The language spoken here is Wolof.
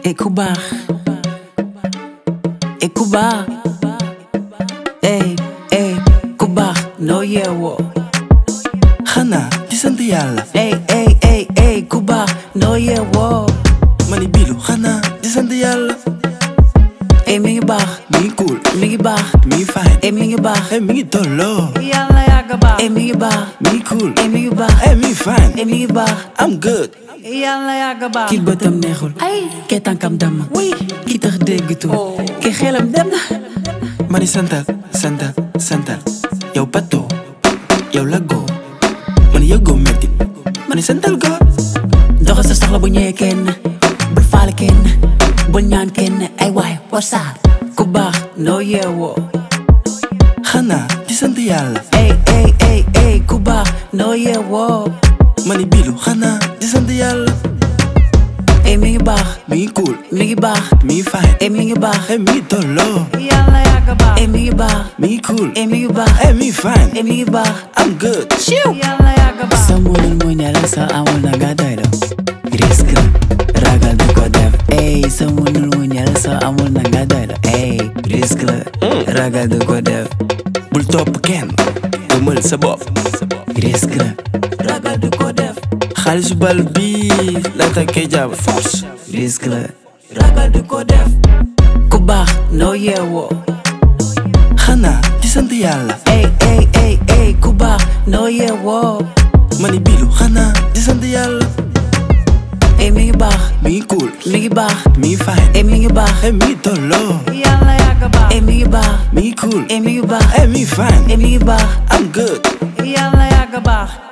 e ku baax e ku baax ey ey ku baax noo yeewoo xanaa di sant yàlla ey ey ey ey ku baax noo yeewoo ma ni bilu xanaa di sant yàlla ey mi ngi baax mi ngi cool mi ngi baax mi ngi fine ey mi ngi baax eh mi ngi tolloo yàlla yàgg baax ey mi ngi baax mi ngi cool ey mi ngi baax eh mi ngi fine ey mi ngi baax I'm good yàlla yàgg baax kii bëtam neexul ay kee tànkam damm wuy kii tax déggatul kii xelam dem na ma ni santal santal santal yow bato yow lagoo ma ni yëgoo metti ma ni santal go doxal sa soxla bu ñëwee kenn bul faale kenn bul ñaan kenn ay waay wasaar ku baax noo yeewoo xanaa di sant yàlla ey ey ey ey ku baax noo yeewoo ma ni bilu xanaa di sant yàlla ey mi ngi baax mi ngi cool mi ngi baax mi ngi fine ey mi ngi baax eh mi ngi tolloo yàlla yàgg baax ey mi ngi baax mi ngi cool ey mi ngi baax eh mi ngi fine ey mi ngi baax I'm good yàlla yàgg baax sa mënul mu ñala sa amul na nga doy la risque la ragal du ko def ey sa mënul mu ñala sa amul na nga doy la ey risque la ragal du ko def bul topp kenn gëmal sa bopp risque la ragal du ko def xaalisu bal bi la takkee jaab force risque la ragal du ko def ku baax noo yeewoo xanaa di sant yàlla ey ey ey ey ku baax noo yeewoo ma ni bilu xanaa di sant yàlla ey mi ngi baax mi ngi cool mi ngi baax mi ngi fine ey mi ngi baax eh mi ngi tolloo yàlla yàgg baax ey mi ngi baax mi ngi cool ey mi ngi baax eh mi ngi fine ey mi ngi baax I'm good yàlla yàgg baax